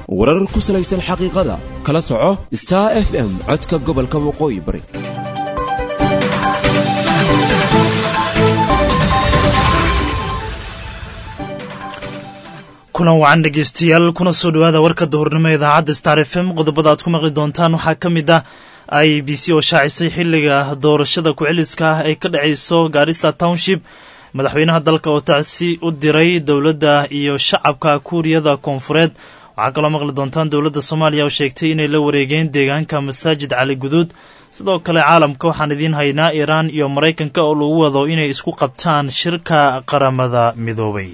warar ku salaysan xaqiiqada kala soco star f m codka gobolka waqooyi bari kulan wacan dhegeystayaal kuna soo dhowaada warka duhurnimo idaacadda star f m qodobada aad ku maqli doontaan waxaa ka mid ah i b c oo shaacisay xiliga doorashada ku-celiska ah ay ka dhacayso gaarisa township madaxweynaha dalka oo tacsi u diray dowladda iyo shacabka kuuriyada koonfureed waxaa kaloo maqli doontaan dowladda soomaaliya oo sheegtay inay la wareegeen deegaanka masaajid cali guduud sidoo kale caalamka waxaan idiin haynaa iiraan iyo maraykanka oo lagu wado inay isku qabtaan shirka qaramada midoobay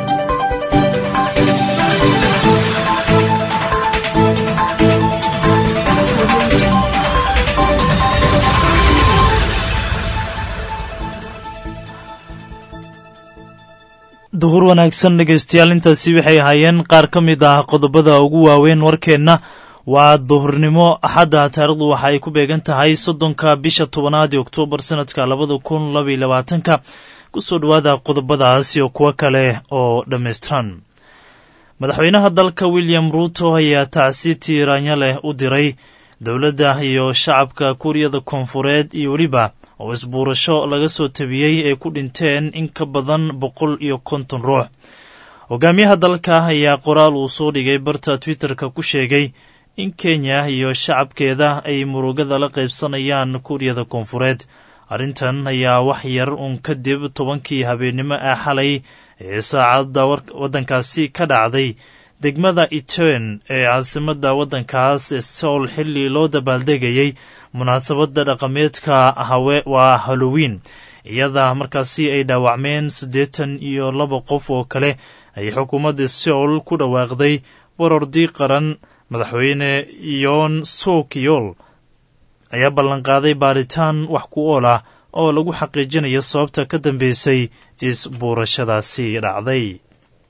duhur wanaagsan dhegeystayaal intaasi waxay ahaayeen qaar ka mid ah qodobada ugu waaweyn warkeenna waa duhurnimo axadda taarikhdu waxa ay ku beegan tahay soddonka bisha tobanaad ee oktoobar sanadka labada kun labaiyo labaatanka kusoo dhowaada qodobadaas iyo kuwo kale oo dhammaystiran madaxweynaha dalka william ruuto ayaa tacsi tiiraanya leh u diray dowladda iyo shacabka kuuriyada koonfureed iyo weliba oo isbuurasho laga soo tabiyey ay ku dhinteen in ka badan boqol iyo konton ruux hogaamiyaha dalka ayaa qoraal uu soo dhigay barta twitterka ku sheegay in kenya iyo shacabkeeda ay murugada la qaybsanayaan kuuriyada koonfureed arrintan ayaa wax yar uun kadib tobankii habeennimo ah xalay ee saacadda waddankaasi ka dhacday degmada iten ee caasimadda waddankaas ee sowl xilli loo dabaaldegayey munaasabadda dhaqameedka hawe waa hallowiin iyada markaasi ay dhaawacmeen siddeetan iyo laba qof oo kale ay xukuumadda sowl ku dhawaaqday warordii qaran madaxweyne yoon sokiyol ayaa ballanqaaday baaritaan wax ku ool ah oo lagu xaqiijinayo sababta ka dambeysay isbuurashadaasi dhacday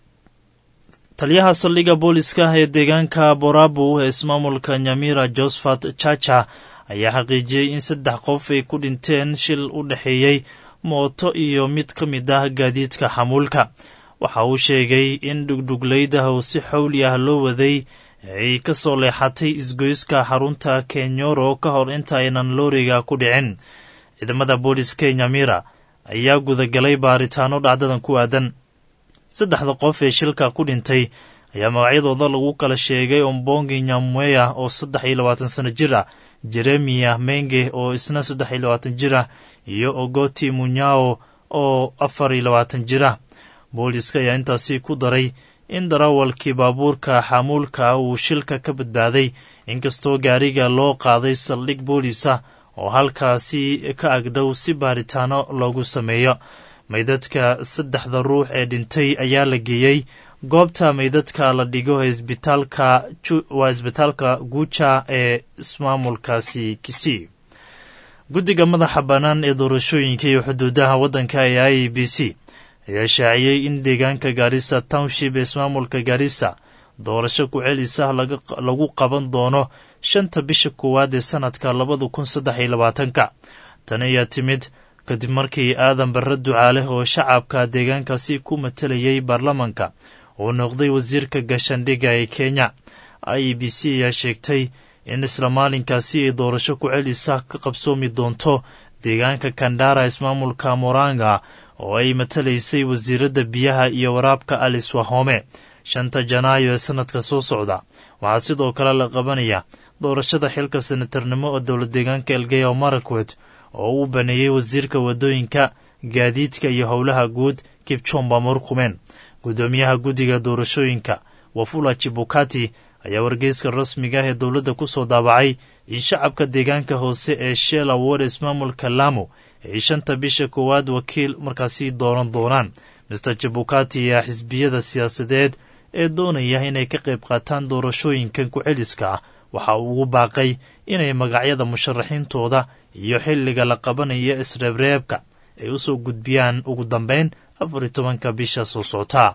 taliyaha saldhigga booliska ee deegaanka borabu ee ismaamulka nyamira josephat chacha ayaa xaqiijiyey in saddex qof ay ku dhinteen shil u dhexeeyey mooto iyo mid ka mid ah gaadiidka xamuulka waxa uu sheegay in dhugdhuglayda oo si xawli ah loo waday ay ka soo leexatay isgoyska xarunta kenyoro ka hor inta aynan looriga ku dhicin ciidamada booliska ee nyamira ayaa gudagalay baaritaano dhacdadan ku aadan saddexda qof ee shilka ku dhintay ayaa magacyadooda lagu kala sheegay ombongi nyamweya oo saddex iyo labaatan sano jir ah jeremiya menge oo isna saddex iyo labaatan jir ah iyo ogoti munyao oo afar iyo labaatan jir ah booliska ayaa intaasi ku daray in darawalkii baabuurka xamuulka uu shilka ka badbaaday inkastoo gaariga loo qaaday saldhig boolisa oo halkaasi ka agdhow si baaritaano loogu sameeyo maydadka saddexda ruux ee dhintay ayaa la geeyey goobta maydadka la dhigo isbitaalka waa isbitaalka guuja ee ismaamulkaasi kisii guddiga madaxa bannaan ee doorashooyinka iyo xuduudaha waddanka ee i b c ayaa shaaciyey in deegaanka gaarisa township ee ismaamulka gaarisa doorasho ku-celisa lagu qaban doono shanta bisha koowaad ee sannadka labada kun saddex iyo labaatanka tani ayaa timid kadib markii aadan barre ducaale oo shacabka deegaankaasi ku matalayay baarlamanka uu noqday wasiirka gashandhiga ee kenya i b c ayaa sheegtay in isla maalinkaasi ay doorasho ku-celisa ka qabsoomi doonto deegaanka kandhara ismaamulka moranga oo ay matalaysay wasiiradda biyaha iyo waraabka alice wahome shanta janaayo ee sannadka soo socda waxaa sidoo kale la qabanaya doorashada xilka senatarnimo oo dowlad deegaanka elgeyo marakwet oo uu baneeyey wasiirka waddooyinka gaadiidka iyo howlaha guud kibchomba murkumen guddoomiyaha guddiga doorashooyinka wafula chibukati ayaa wargeyska rasmiga ah ee dowladda ku soo daabacay in shacabka deegaanka hoose ee shell award ismaamulka lamu ay shanta bisha koowaad wakiil markaasi dooran doonaan master jabukati ayaa xisbiyada siyaasadeed ee doonaya inay ka qayb qaataan doorashooyinkan ku-celiska ah waxa uu ugu baaqay inay magacyada musharaxiintooda iyo xilliga la qabanaya isreebreebka ay u soo gudbiyaan ugu dambeyn afar iyo tobanka bisha soo socota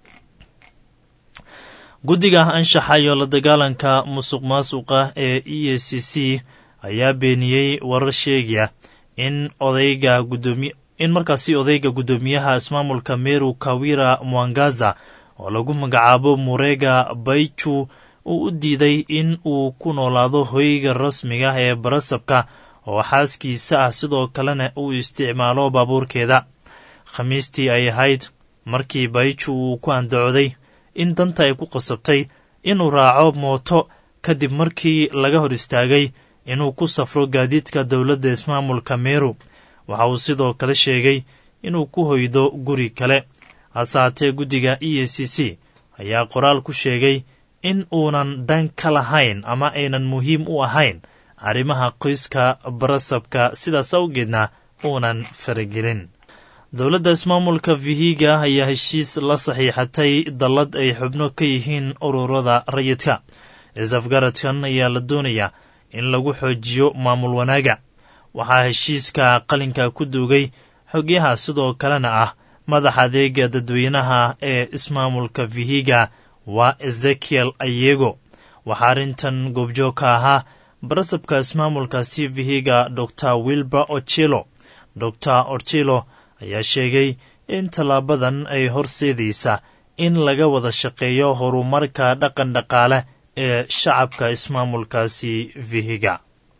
guddiga anshaxa iyo la dagaalanka musuq maasuqa ee e a c c ayaa beeniyey warar sheegaya in odayga gudoomi in markaasi odayga guddoomiyaha ismaamulka meru kawira mwangaza oo lagu magacaabo murega baichu uu u diiday in uu ku noolaado hoyga rasmiga ee barasabka oo xaaskiisa ah sidoo kalena uu isticmaalo baabuurkeeda khamiistii ay ahayd markii bayju uu ku andacooday in danta ay ku qasabtay inuu raaco mooto kadib markii laga hor istaagay inuu ku safro gaadiidka dowladda ismaamulka meru waxa uu sidoo kale sheegay inuu ku hoydo guri kale hase haatee guddiga e a c c ayaa qoraal ku sheegay in uunan dan ka lahayn ama aynan muhiim u ahayn arrimaha qoyska barasabka sidaas awgeedna uunan faragelin dowladda ismaamulka vihiga ayaa heshiis la saxiixatay dallad ay xubno ka yihiin ururada rayidka is-afgaradkan ayaa la doonayaa in lagu xoojiyo maamul wanaaga waxaa heshiiska qalinka ku duugay xogyaha sidoo kalena ah madaxa adeega dadweynaha ee ismaamulka vihiga waa ezekiel ayego waxaa arrintan goobjoog ka ahaa barasabka ismaamulkaasi vihiga dor wilbur ochilo dor ochilo ayaa sheegay in tallaabadan ay horseedaysa in laga wada shaqeeyo horumarka dhaqan dhaqaale ee shacabka ismaamulkaasi vihiga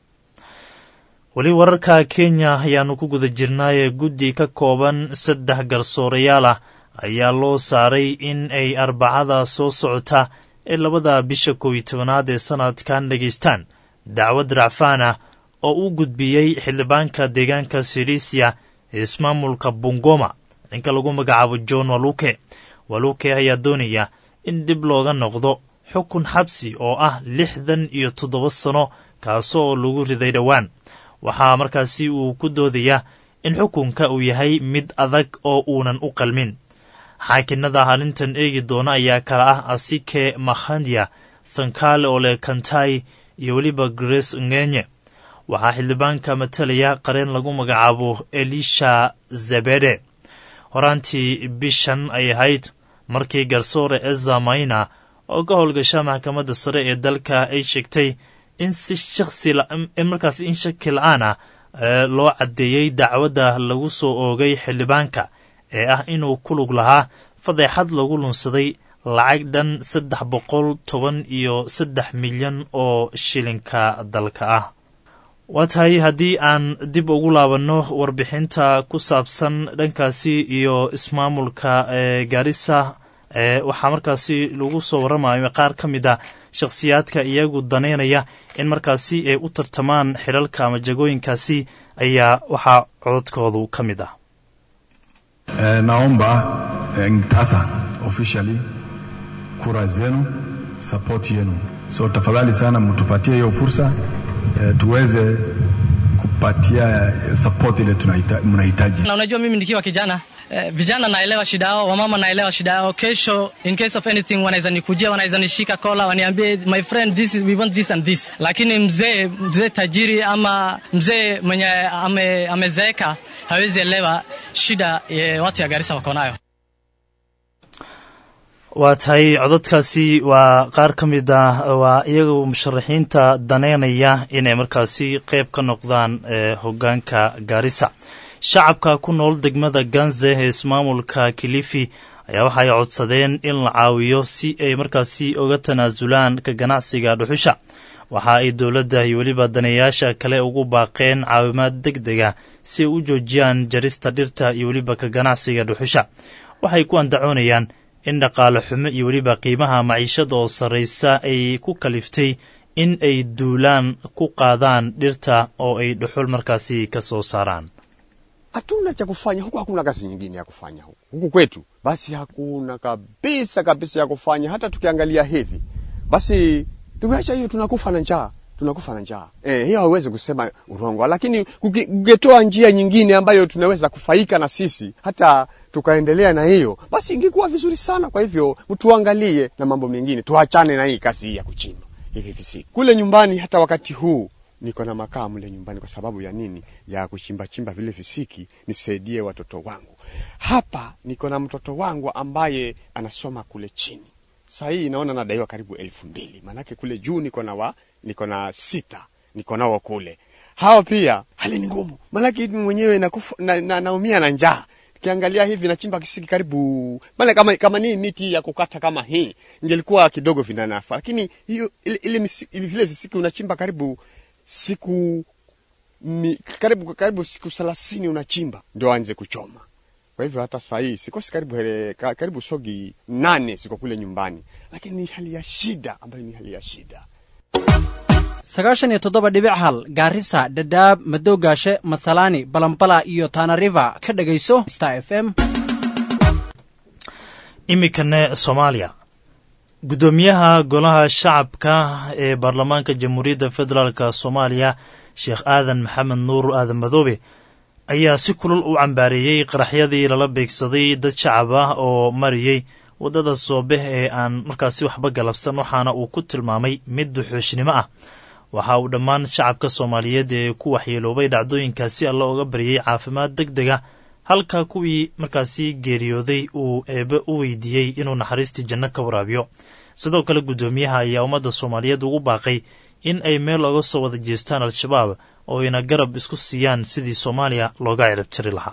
weli wararka kenya ayaannu ku guda jirnaayee guddi ka kooban saddex garsoorayaal ah ayaa loo saaray in ay arbacada soo socota ee labada bisha kow iyo tobanaad ee sanadkan dhegaystaan dacwad racfaan ah oo u gudbiyey xildhibaanka deegaanka sirisia ee ismaamulka bungoma ninka lagu magacaabo john waluke waluke ayaa doonaya in dib looga noqdo xukun xabsi oo ah lixdan iyo toddoba sano kaasoo lagu riday dhowaan waxaa markaasi uu ku doodayaa in xukunka uu yahay mid adag oo uunan u qalmin xaakinada arrintan eegi doona ayaa kala ah asike makhandia sankaale ole kantai iyo weliba grace ngenye waxaa xildhibaanka matalaya qareen lagu magacaabo elisha zabede horaantii bishan ay ahayd markii garsoore eza maina oo ka howlgasha maxkamadda sare ee dalka ay sheegtay in si shaksi markaas in shaki la-aan ah loo caddeeyey dacwadda lagu soo oogay xildhibaanka ee ah inuu ku lug lahaa fadeexad lagu lunsaday lacag dhan saddex boqol toban iyo saddex milyan oo shilinka dalka ah waa tahay haddii aan dib ugu laabanno warbixinta ku saabsan dhankaasi iyo ismaamulka ee gaarisa waxaa markaasi lagu soo warramayo qaar ka mid a shakhsiyaadka iyagu daneynaya in markaasi ay u tartamaan xilalka ama jagooyinkaasi ayaa waxaa cododkoodu ka mid ah E, naomba e, tasa officially kura zenu support yenu, so tafadhali sana mtupatie hiyo fursa e, tuweze kupatia support ile tunaita- mnahitaji. na unajua mimi nikiwa kijana eh, vijana naelewa shida yao, wamama naelewa shida yao. Kesho in case of anything wanaweza nikujia, wanaweza nishika kola, waniambie my friend this is, we want this and this. Lakini mzee mzee tajiri ama mzee mwenye ame, amezeeka hawezi elewa shida eh, watu ya Garissa wako nayo. waa tahay cododkaasi waa qaar ka mid ah waa iyagu musharaxiinta daneynaya inay markaasi qeyb ka noqdaan ee hogaanka gaarisa shacabka ku nool degmada ganze ee ismaamulka kilifi ayaa waxay codsadeen in la caawiyo si ay markaasi uga tanaasulaan ka ganacsiga dhuxusha waxa ay dowladda iyo weliba daneeyaasha kale ugu baaqeen caawimaad deg dega si ay u joojiyaan jarista dhirta iyo weliba ka ganacsiga dhuxusha waxay ku andacoonayaan in dhaqaale xumo iyo weliba qiimaha maciishada oo sarraysa ay ku kaliftay in ay duulaan ku qaadaan dhirta oo ay dhuxul markaasi ka soo saaraan hatuna cha kufanya huku, hakuna kazi nyingine ya kufanya huku, huku kwetu basi hakuna kabisa kabisa ya kufanya. Hata tukiangalia hivi basi, tukiacha hiyo tunakufa na njaa, tunakufa na njaa. Eh, hiyo hauwezi kusema urongo, lakini kuki- kungetoa njia nyingine ambayo tunaweza kufaika na sisi hata tukaendelea na hiyo, basi ingekuwa vizuri sana. Kwa hivyo tuangalie na mambo mengine, tuachane na hii kazi hii ya kuchimba hivi visiku kule nyumbani. Hata wakati huu niko na makaa mle nyumbani kwa sababu ya nini? Ya kuchimba chimba vile visiki nisaidie watoto wangu. Hapa niko na mtoto wangu ambaye anasoma kule chini. Saa hii naona nadaiwa karibu elfu mbili maanake kule juu niko na wa niko na sita niko nao kule. Hao pia hali ni ngumu, maanake mimi mwenyewe nakufa na, na, naumia na njaa kiangalia hivi nachimba kisiki karibu maana kama kama ni miti ya kukata kama hii ingelikuwa kidogo vinanafa lakini hiyo ile, ile, misi- ile vile visiki unachimba karibu siku mi, karibu karibu siku 30 unachimba ndio anze kuchoma kwa hivyo hata saa hii sikosi karibu hele, ka- karibu sogi nane ziko kule nyumbani lakini ni hali ya shida ambayo ni hali ya shida sagaashan iyo toddoba dhibic hal gaarisa dhadhaab madowgaashe masalaani balambala iyo tana river ka dhegayso star f m iminkane soomaaliya guddoomiyaha golaha shacabka ee baarlamaanka jamhuuriyadda federaalk soomaaliya sheekh aadan maxamed nuur aadan madoobe ayaa si kulul u cambaareeyey qaraxyadii lala beegsaday dad shacab ah oo mariyey waddada soobeh ee aan markaasi waxba galabsan waxaana uu ku tilmaamay mid duxooshnimo ah waxa uu dhammaan shacabka soomaaliyeed ee ku waxyeeloobay dhacdooyinkaasi alla oga baryay caafimaad deg dega halka kuwii markaasi geeriyooday uu eebe u weydiiyey inuu naxariistii janno ka waraabiyo sidoo kale guddoomiyaha ayaa ummadda soomaaliyeed ugu baaqay in ay meel oga soo wada jeestaan al-shabaab oo ayna garab isku siiyaan sidii soomaaliya looga ciribtiri lahaa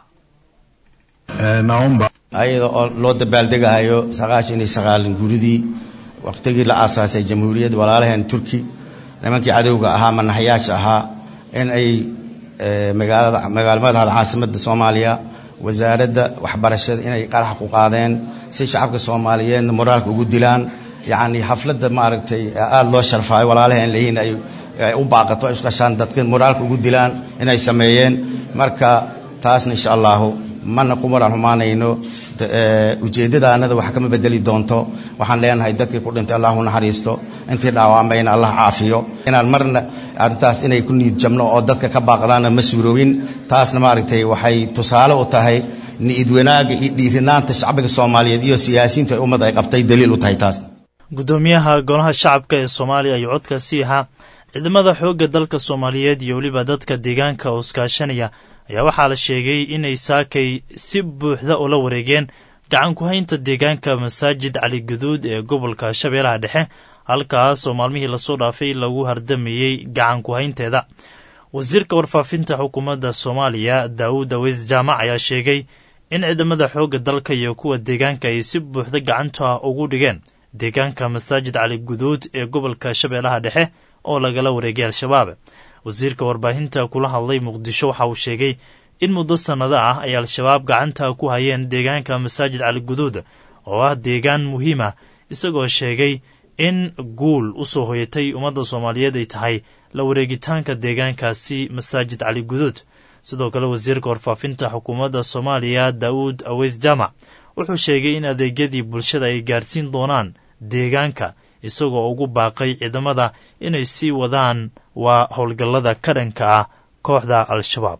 Eh, naomba ayada oo loo dabaaldegahayo sagaashan iyo sagaalin guridii waqtigii la aasaasay jamhuuriyadda walaalaheen turki nimankii cadowga ahaa manaxyaasha ahaa in ay eh, magaalada magaalmadaada caasimadda soomaaliya wasaaradda waxbarashada inay qarax ku qaadeen si shacabka soomaaliyeedna moraalka ugu dilaan yacni xafladda maaragtay aada loo sharfaayo walaalaheen leeyihiin ay ay u baaqato ay isqashaan dadka moraalka ugu dilaan inay sameeyeen marka taasna insha allahu mana ku moraal xumaanayno de- ee, ujeeddadaanada wax kama bedeli doonto waxaan leenahay dadkii ku dhintay allah u naxariisto intii dhaawamayna allah caafiyo inaan marna arrintaas inay ku niid jabno oo dadka ka baaqdaana ma suurowin taasna maaragtay waxay tusaale u tahay ni'id wanaaga iyo dhiirinaanta shacbiga soomaaliyeed iyo siyaasiyiintu ay ummadda ay qabtay daliil u tahay taas guddoomiyaha golaha shacabka ee soomaaliya ayuu codkaasi ahaa ciidamada xoogga dalka soomaaliyeed iyo weliba dadka deegaanka oo iskaashanaya ayaa waxaa la sheegay inay saakay si buuxda ula wareegeen gacan ku haynta deegaanka masaajid cali guduud ee gobolka shabeellaha dhexe halkaas oo maalmihii lasoo dhaafay lagu hardamayey gacan ku haynteeda wasiirka warfaafinta xukuumadda soomaaliya daawud aweys jaamac ayaa sheegay in ciidamada xoogga dalka iyo kuwa deegaanka ay si buuxda gacanta ugu dhigeen deegaanka masaajid cali guduud ee gobolka shabeellaha dhexe oo lagala wareegay al-shabaab wasiirka warbaahinta kula hadlay muqdisho waxa uu sheegay in muddo sannado ah ay al-shabaab gacanta ku hayeen deegaanka masaajid cali guduud oo ah deegaan muhiim ah isagoo sheegay in guul u soo hoyatay ummadda soomaaliyeed ay tahay la wareegitaanka deegaankaasi masaajid cali guduud sidoo kale wasiirka warfaafinta xukuumadda soomaaliya daa'uud aweys jaamac wuxuu sheegay in adeegyadii bulshada ay gaarsiin doonaan deegaanka isagoo ugu baaqay ciidamada inay sii wadaan waa howlgallada ka dhanka ah kooxda al-shabaab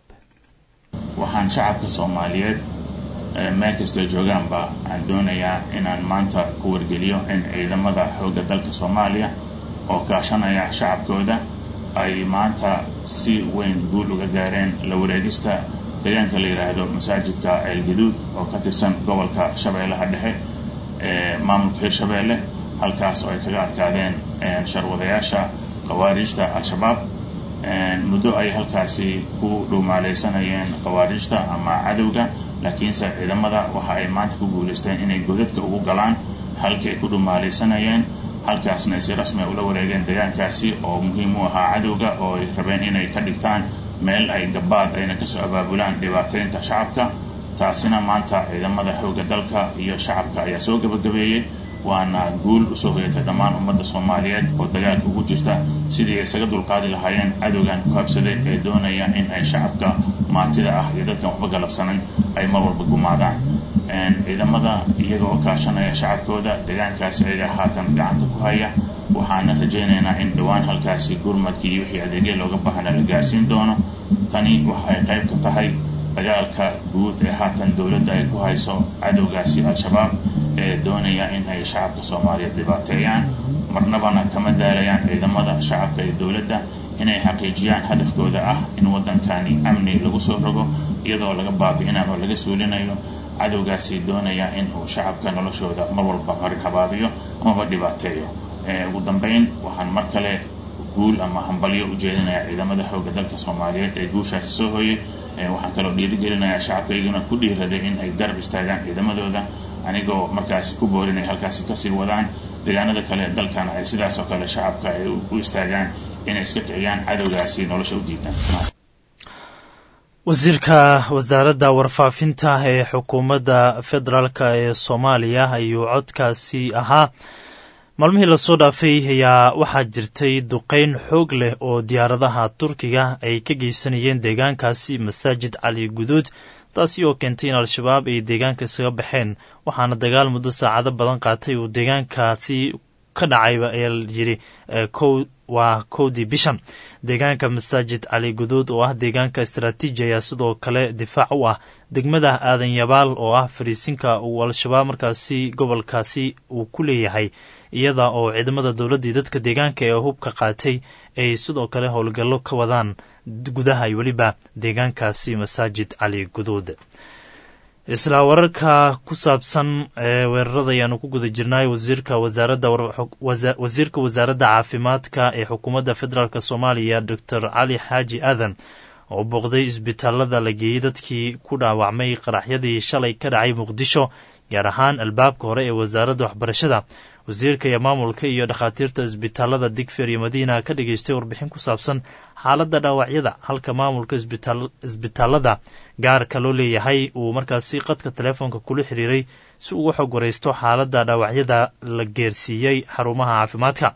waxaan shacabka soomaaliyeed ee meel kastoo joogaanba aan doonayaa inaan maanta ku wargeliyo in ciidamada xoogga dalka soomaaliya oo kaashanaya shacabkooda ay maanta si weyn guul uga gaareen la wareegista deegaanka la yidhaahdo masaajidka ceelgaduud oo ka tirsan gobolka shabeellaha dhexe ee maamulka hirshabeelle halkaas oo ay kaga adkaadeen sharwadayaasha khawaarijta al-shabaab muddo ay halkaasi ku dhuumaaleysanayeen khawaarijta ama cadowga laakiinse ciidamada waxa ay maanta ku guulaysteen inay godadka ugu galaan halkii ay ku dhuumaaleysanayeen halkaasna ay si rasmi ula wareegeen deegaankaasi oo muhiim u ahaa cadowga oo ay rabeen inay ka dhigtaan meel ay gabaad ayna kasoo abaabulaan dhibaateynta shacabka taasina maanta ciidamada xoogga dalka iyo shacabka ayaa soo gabagabeeyey waana guul usoo hoyatay dhammaan ummadda soomaaliyeed oo dagaalka ugu jirta sidii ay isaga dulqaadi lahaayeen cadowgan ku habsaday ee doonaya in ay shacabka maatida ah iyo dadkan waxba galabsanan ay mar walba gumaadaan ciidamada iyaga oo kaashanaya shacabkooda deegaankaasi ayaga haatan gacanta ku haya waxaana rajaynaynaa in dhowaan halkaasi gurmadkii iyo wixii adeegya looga baahna la gaarsiin doono tani waxay qayb ka tahay dagaalka guud ee haatan dowladda ay ku hayso cadowgaasi al-shabaab ee doonaya in ay shacabka soomaaliyeed dhibaateeyaan marnabana kama daalayaan ciidamada shacabka ee dowladda inay xaqiijiyaan hadafkooda ah in waddankani amni lagu soo rogo iyadoo laga baabi'inayo oo laga suulinayo cadowgaasi doonaya in uu shacabka noloshooda mar walba marin habaabiyo amaba dhibaateeyo ugu dambeyn waxaan mar kale guul ama hambalyo u jeedinaya ciidamada xoogga dalka soomaaliyeed ee guushaasi soo hooyay waxaan kaloo dhiirigelinayaa shacabkayguna ku dhiiraday in ay garab istaagaan ciidamadooda anigoo markaasi ku boorinay halkaasi kasii wadaan deegaanada kale ee dalkana ay sidaas oo kale shacabka ay u istaagaan inay iska kiciyaan cadowgaasi nolosha u diidaan wasiirka wasaaradda warfaafinta ee xukuumadda federaalk ee soomaaliya ayuu codkaasi ahaa maalmihii lasoo dhaafay ayaa waxaa jirtay duqeyn xoog leh oo diyaaradaha turkiga ay ka geysanayeen deegaankaasi masaajid cali guduud taasi oo keentay in al-shabaab ay deegaanka isaga baxeen waxaana dagaal muddo saacado badan qaatay uu deegaankaasi ka dhacayba ayaa layidhi kow waa kowdii bishan deegaanka masaajid cali guduud oo ah deegaanka istaraatiiji ayaa sidoo kale difaac u ah degmada aadan yabaal oo ah fariisinka uu al-shabaab markaasi gobolkaasi uu ku leeyahay iyada oo ciidamada dowladdii dadka deegaanka ee hubka qaatay ay sidoo kale howlgallo ka wadaan gudaha iyo weliba deegaankaasi masaajid cali guduud isla wararka ku saabsan ee weerarada ayaanu ku guda jirnay wasiirka wasaaradda wasiirka wasaaradda caafimaadka ee xukuumadda federaalk soomaaliya doctor cali xaaji aadan oo booqday isbitaalada la geeyey dadkii ku dhaawacmay qaraxyadii shalay ka dhacay muqdisho gaar ahaan albaabka hore ee wasaaradda waxbarashada wasiirka iyo maamulka iyo dhakhaatiirta isbitaalada digfer iyo madiina ka dhageystay warbixin ku saabsan xaaladda dhaawacyada halka maamulka isbitaalada gaarka loo leeyahay uu markaasi qadka telefoonka kula xiriiray si uga xog waraysto xaaladda dhaawacyada la geersiiyey xarumaha caafimaadka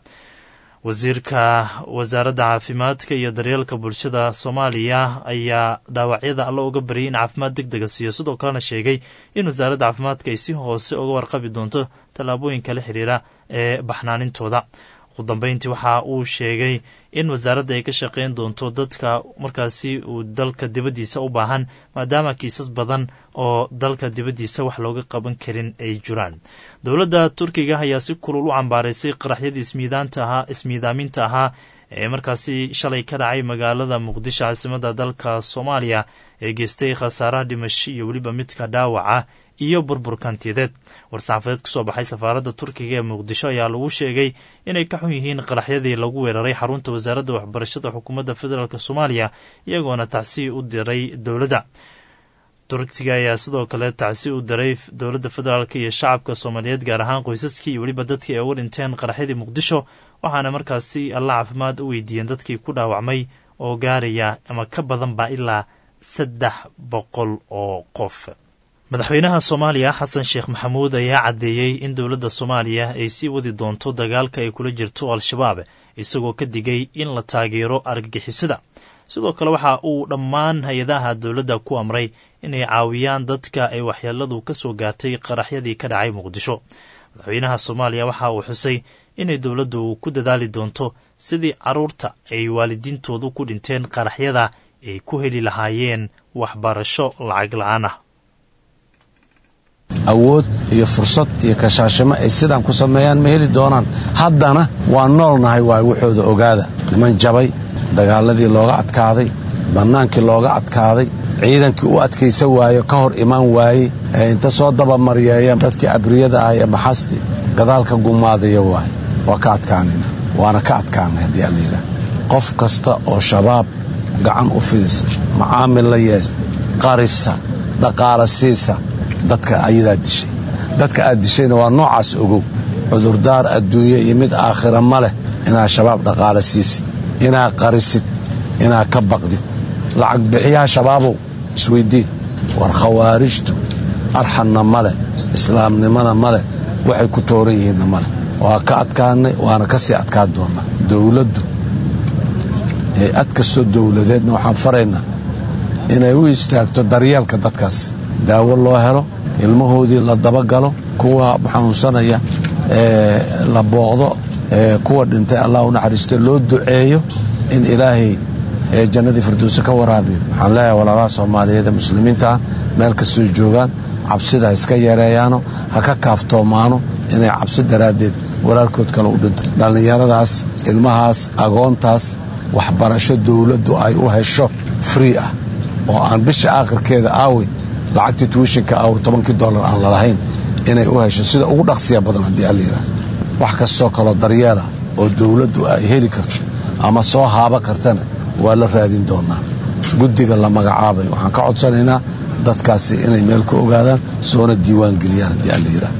wasiirka wasaaradda caafimaadka iyo daryeelka bulshada soomaaliya ayaa dhaawacyada alla uga baryay in caafimaad deg dega siiyo sidoo kalena sheegay in wasaaradda caafimaadka ay si hoose uga warqabi doonto tallaabooyinka la xiriira ee baxnaanintooda ugu dambeyntii waxa uu sheegay in wasaaradda ay ka shaqeyn doonto dadka markaasi uu dalka dibaddiisa u baahan maadaama kiisas badan oo dalka dibaddiisa wax looga qaban karin ay jiraan dowladda turkiga ayaa si kulul u cambaaraysay qaraxyadii ismiidaanta ahaa ismiidaaminta ahaa ee markaasi shalay ka dhacay magaalada muqdisho caasimadda dalka soomaaliya ee geystay khasaaraha dhimasho iyo weliba midka dhaawaca iyo burburkantiyadeed war-saxaafadeed kasoo baxay safaaradda turkiga ee muqdisho ayaa lagu sheegay inay ka xun yihiin qaraxyadii lagu weeraray xarunta wasaaradda waxbarashada xukuumadda federaalk soomaaliya iyagoona tacsi u diray dowladda turkiga ayaa sidoo kale tacsi u diray dowladda federaalk iyo shacabka soomaaliyeed gaar ahaan qoysaskii iyo weliba dadkii ay uga dhinteen qaraxyadii muqdisho waxaana markaasi alla caafimaad u weydiiyeen dadkii ku dhaawacmay oo gaaraya ama ka badanba ilaa saddex boqol oo qof madaxweynaha soomaaliya xasan sheekh maxamuud ayaa caddeeyey in dowladda soomaaliya ay sii wadi doonto dagaalka ay kula jirto al-shabaab isagoo ka digay in la taageero argagixisada sidoo kale waxa uu dhammaan hay-adaha dowladda ku amray inay caawiyaan dadka ay waxyeeladu ka soo gaartay qaraxyadii ka dhacay muqdisho madaxweynaha soomaaliya waxa uu xusay inay dowladdu ku dadaali doonto sidii carruurta ay waalidiintoodu ku dhinteen qaraxyada ay ku heli lahaayeen waxbarasho lacag la-aan ah awood iyo fursad iyo kashaashimo ay sidaan ku sameeyaan ma heli doonaan haddana waa noolnahay waay waxooda ogaada niman jabay dagaaladii looga adkaaday bannaankii looga adkaaday ciidankii u adkaysa waayo ka hor imaan waayey ee inta soo dabamaryeeya dadkii abriyada ah ee maxasti gadaalka gumaadaya waay waa ka adkaanayna waana ka adkaanay haddii allayidhaah qof kasta oo shabaab gacan u fidisa macaamil la yeesha qarisa dhaqaala siisa dadka ayadaa dishay dadka aad dishayna waa noocaas ogow cudurdaar adduunye iyo mid aakhira ma leh inaad shabaab dhaqaala siisid inaad qarisid inaad ka baqdid lacag bixiyaha shabaabow isweyddiin war khawaarijtu arxanna ma leh islaamnimana ma leh waxay ku tooran yihiinna ma leh waa ka adkaannay waana ka sii adkaan doonnaa dowladdu hay-ad kastoo dowladeedna waxaan faraynaa inay u istaagto daryeelka dadkaas daawo loo helo ilmahoodii la dabagalo kuwa xanuunsanaya ee la booqdo ee kuwa dhintay allah u naxariisto loo duceeyo in ilaahay jannadii firdowse ka waraabiyo waxaan leeyahay walaalaha soomaaliyeed ee muslimiinta ah meel kastoo joogaan cabsida ha iska yareeyaano ha ka kaaftoomaano inay cabsi daraaddeed walaalkood kale u dhinto dhallinyaradaas ilmahaas agoontaas waxbarasho dowladdu ay u hesho free ah oo aan bisha aakhirkeeda aawey lacagtii tuwishinka aaw tobankii dollar aan lalahayn inay u hesho sida ugu dhaqsiya badan haddii allayidhaah wax kastoo kaloo daryeela oo dowladdu ay heli karto ama soo haaba kartana waa la raadin doonaa guddiga la magacaabay waxaan ka codsanaynaa dadkaasi inay meel ku ogaadaan soona diiwaan geliyaan haddii aan la yidhaah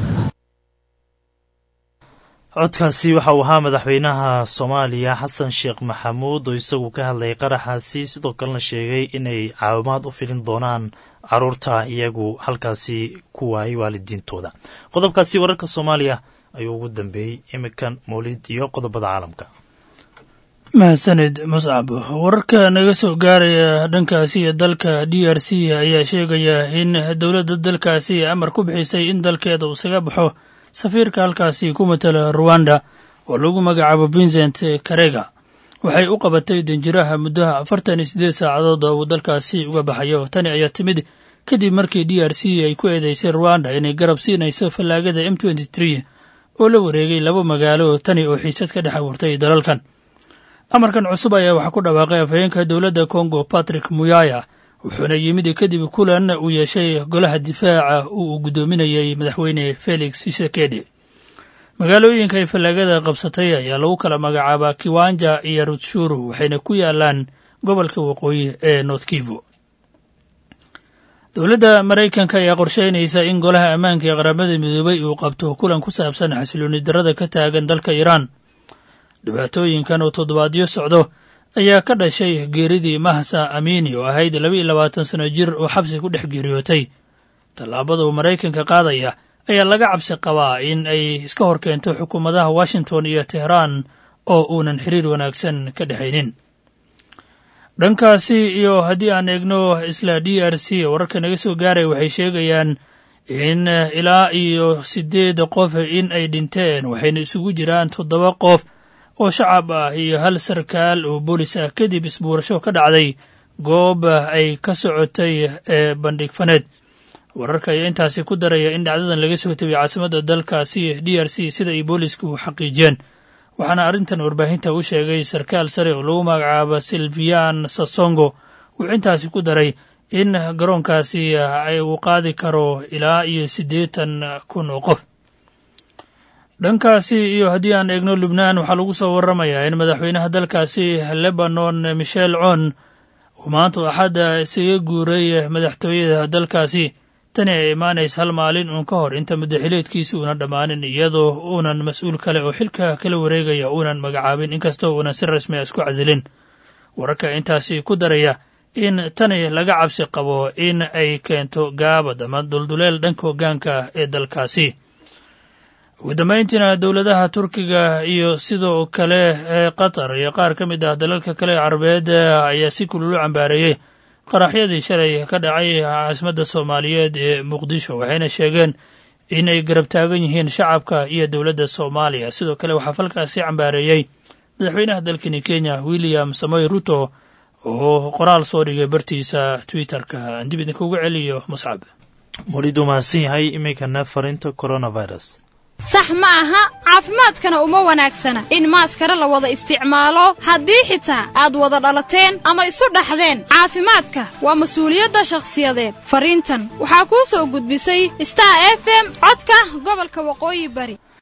codkaasi waxa uu ahaa madaxweynaha soomaaliya xasan sheekh maxamuud oo isagu ka hadlayay qaraxaasi sidoo kalena sheegay inay caawimaad u filin doonaan caruurta iyagu halkaasi ku waayay waalidiintooda qodobkaasi wararka soomaaliya ayuu ugu dambeeyey imikan mawlid iyo qodobada caalamka mahadsanid muscab wararka naga soo gaaraya dhankaasi ee dalka d r c ayaa sheegaya in dowladda dalkaasi amar ku bixisay in dalkeeda uu isaga baxo safiirka halkaasi ku matala ruwanda oo lagu magacaabo vincent karega waxay u qabatay danjiraha muddaha afartan iyo siddeed saacadood oo uu dalkaasi uga baxayo tani ayaa timid kadib markii d r c ay ku eedeysay ruwanda inay garab siinayso fallaagada m oo la wareegay laba magaalo tani oo xiisad ka dhex abuurtay dalalkan amarkan cusub ayaa waxaa ku dhawaaqay afhayeenka dowladda kongo patrick muyaya wuxuuna yimid kadib kulan uu yeeshay golaha difaaca uu guddoominayay madaxweyne felix shisekedi magaalooyinka ay fallaagada qabsatay ayaa lagu kala magacaabaa kiwanja iyo rutshuru waxayna ku yaalaan gobolka waqooyi ee north kivu dowladda maraykanka ayaa qorsheynaysa in golaha ammaanka ee qaramada midoobay uu qabto kulan ku saabsan xasilooni darada ka taagan dalka iiraan dhibaatooyinkan oo toddobaadyo socdo ayaa ka dhashay geeridii mahsa amiini oo ahayd laba iyo labaatan sano jir oo xabsi ku dhex geeriyootay tallaabada uu maraykanka qaadaya ayaa laga cabsi qabaa in ay iska hor keento xukuumadaha washington iyo tehraan oo uunan xiriir wanaagsan ka dhexaynin dhankaasi iyo haddii aan eegno isla d r c wararka naga soo gaaray waxay sheegayaan in ilaa iyo siddeed qof in ay dhinteen waxayna isugu jiraan toddoba qof oo shacab ah iyo hal sarkaal oo boolis ah kadib isbuurasho ka dhacday goob ay ka socotay ee bandhig faneed wararka ayaa intaasi ku daraya in dhacdadan laga soo tegay caasimadda dalkaasi d r c sida ay boolisku xaqiijiyeen waxaana arrintan warbaahinta u sheegay sarkaal sare oo lagu magacaabo silvian sasongo wuxuu intaasi ku daray in garoonkaasi ay uu qaadi karo ilaa iyo siddeetan kun oo qof dhankaasi iyo haddii aan eegno lubnaan waxaa lagu soo waramayaa in madaxweynaha dalkaasi lebanon michel con uu maanta axadda isaga guuray madaxtooyada dalkaasi tani ay imaanaysa hal maalin uun ka hor inta muddaxileedkiisi uuna dhammaanin iyadoo uunan mas-uul kale oo xilka kala wareegaya uunan magacaabin inkastoo uunan si rasmi a isku casilin wararka intaasi ku daraya in tani laga cabsi qabo in ay keento gaabad ama dulduleel dhanka hoggaanka ee dalkaasi ugu dambayntiina dowladaha turkiga iyo sidoo kale ee qatar iyo qaar ka mid ah dalalka kale ee carabeed ayaa si kululu cambaareeyey qaraxyadii shalay ka dhacay caasimadda soomaaliyeed ee muqdisho waxayna sheegeen in ay garab taagan yihiin shacabka iyo dowladda soomaaliya sidoo kale waxaa falkaasi cambaareeyey madaxweynaha dalkani kenya william samoy ruto oo qoraal soo dhigay bartiisa twitterka aan dib idinkugu celiyo muscab welidu mahadsan yahay iminkana farinta coronavirus sax ma aha caafimaadkana uma wanaagsana in maaskara la wada isticmaalo haddii xitaa aad wada dhalateen ama isu dhaxdeen caafimaadka waa mas-uuliyadda shakhsiyadeed fariintan waxaa kuu soo gudbisay star f m codka gobolka waqooyi bari